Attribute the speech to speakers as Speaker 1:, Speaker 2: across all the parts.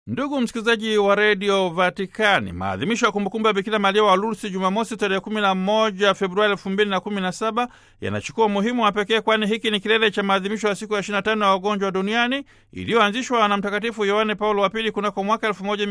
Speaker 1: Ndugu msikilizaji wa redio Vatikani, maadhimisho ya kumbukumbu ya Bikira Maria wa Lourdes Jumamosi tarehe 11 Februari 2017 yanachukua umuhimu wa pekee, kwani hiki ni kilele cha maadhimisho ya siku ya 25 ya wagonjwa duniani iliyoanzishwa na Mtakatifu Yohane Paulo wa Pili kunako mwaka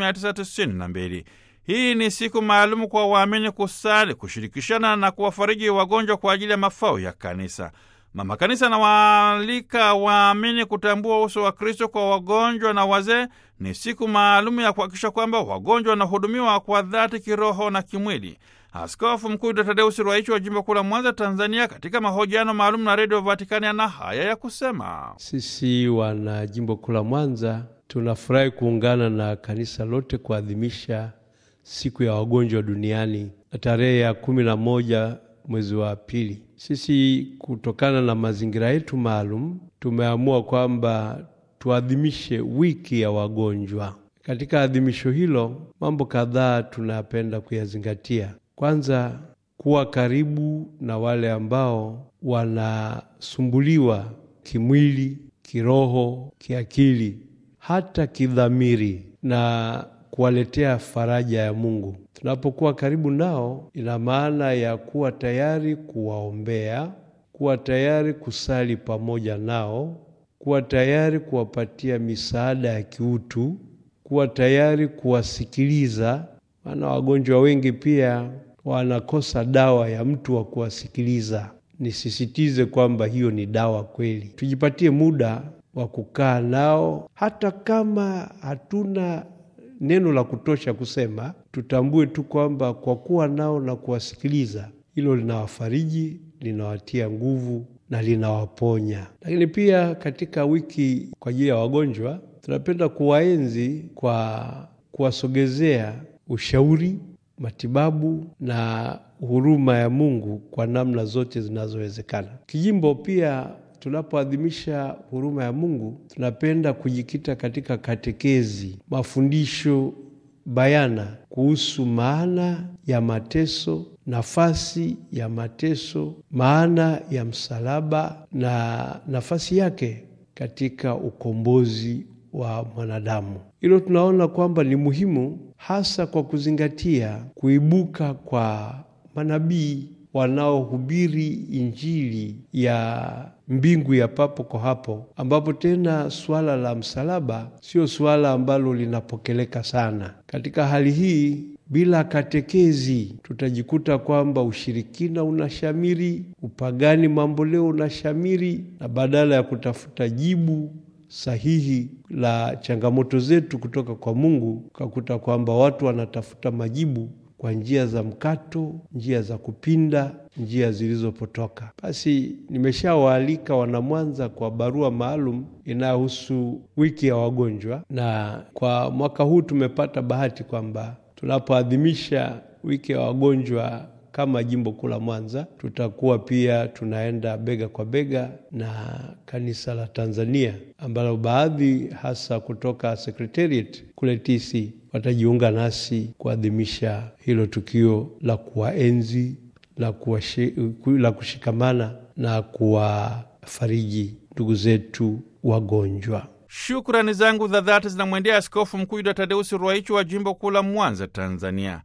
Speaker 1: 1992. Hii ni siku maalumu kwa waamini kusali, kushirikishana na kuwafariji wagonjwa kwa ajili ya mafao ya kanisa. Mama Kanisa anawaalika waamini kutambua uso wa Kristo kwa wagonjwa na wazee. Ni siku maalumu ya kuhakikisha kwamba wagonjwa wanahudumiwa kwa dhati kiroho na kimwili. Askofu Mkuu Dr. Tadeusi Ruwaichi wa jimbo kuu la Mwanza, Tanzania, katika mahojiano maalum na Redio Vatikani ana haya ya kusema:
Speaker 2: sisi wana jimbo kuu la Mwanza tunafurahi kuungana na kanisa lote kuadhimisha siku ya wagonjwa duniani na tarehe ya kumi na moja mwezi wa pili. Sisi kutokana na mazingira yetu maalum tumeamua kwamba tuadhimishe wiki ya wagonjwa. Katika adhimisho hilo, mambo kadhaa tunapenda kuyazingatia. Kwanza, kuwa karibu na wale ambao wanasumbuliwa kimwili, kiroho, kiakili, hata kidhamiri na kuwaletea faraja ya Mungu. Tunapokuwa karibu nao, ina maana ya kuwa tayari kuwaombea, kuwa tayari kusali pamoja nao, kuwa tayari kuwapatia misaada ya kiutu, kuwa tayari kuwasikiliza, maana wagonjwa wengi pia wanakosa dawa ya mtu wa kuwasikiliza. Nisisitize kwamba hiyo ni dawa kweli. Tujipatie muda wa kukaa nao, hata kama hatuna neno la kutosha kusema, tutambue tu kwamba kwa kuwa nao na kuwasikiliza, hilo linawafariji, linawatia nguvu na linawaponya. Lakini pia katika wiki kwa ajili ya wagonjwa, tunapenda kuwaenzi kwa kuwasogezea ushauri, matibabu na huruma ya Mungu kwa namna zote zinazowezekana. Kijimbo pia tunapoadhimisha huruma ya Mungu tunapenda kujikita katika katekezi, mafundisho bayana kuhusu maana ya mateso, nafasi ya mateso, maana ya msalaba na nafasi yake katika ukombozi wa mwanadamu. Hilo tunaona kwamba ni muhimu, hasa kwa kuzingatia kuibuka kwa manabii wanaohubiri Injili ya mbingu ya papo kwa hapo, ambapo tena suala la msalaba sio suala ambalo linapokeleka sana. Katika hali hii, bila katekezi, tutajikuta kwamba ushirikina unashamiri, upagani mamboleo unashamiri, na badala ya kutafuta jibu sahihi la changamoto zetu kutoka kwa Mungu, ukakuta kwamba watu wanatafuta majibu kwa njia za mkato, njia za kupinda, njia zilizopotoka. Basi nimeshawaalika wanamwanza kwa barua maalum inayohusu wiki ya wagonjwa, na kwa mwaka huu tumepata bahati kwamba tunapoadhimisha wiki ya wagonjwa kama jimbo kuu la Mwanza, tutakuwa pia tunaenda bega kwa bega na kanisa la Tanzania ambalo baadhi hasa kutoka Secretariat kule TC watajiunga nasi kuadhimisha hilo tukio la kuwaenzi la, la kushikamana na kuwafariji ndugu zetu wagonjwa.
Speaker 1: Shukrani zangu za dhati zinamwendea Askofu Mkuu Yuda Tadeusi Ruwaichi wa jimbo kuu la Mwanza, Tanzania.